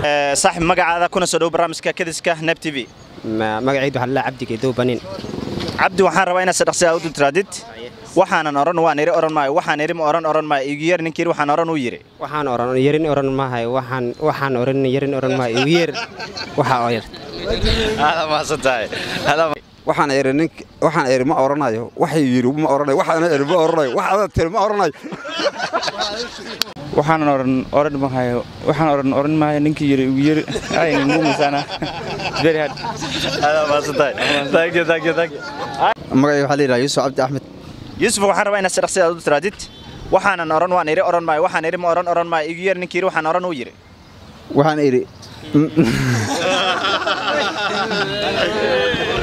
saaxib magacaada kuna soo dhow barnaamijka kadiska neb t v magacaydu waxaa lalaa cabdi geedow banin cabdi waxaan rabaa inaad sadhaqsi aad u dultiraadid waxaanan odhan waan iri odhan maayo waxaan iri ma odhan odhan maayo igu yeer ninkii yiri waxaan odhan uu yiri waxaan oran yarin oran maahay waxaan waxaan oran yarin oran maayo igu yeer waxaa oo yar aad maasan tahay waxaan iri nink waxaan iri ma oranayo waxay yiri ma oranayo waxaan iri ma oranayo wax aad tiri ma oranayo waxaan oran oran maayo waxaan oran oran maayo ninkii yiri ugu yiri ay ngumisana very hard aad maasan tahay thank you thank you thank you magacayga waxaa la yidhaha yuusuf cabdi axmed yuusuf waxaan rabaa inaad sadhaqsi aad u dultiraadid waxaanan odhan waan iri odhan maayo waxaan iri ma odhan odhan maayo igu yeer ninkii yiri waxaan odhan uu yiri waxaan iri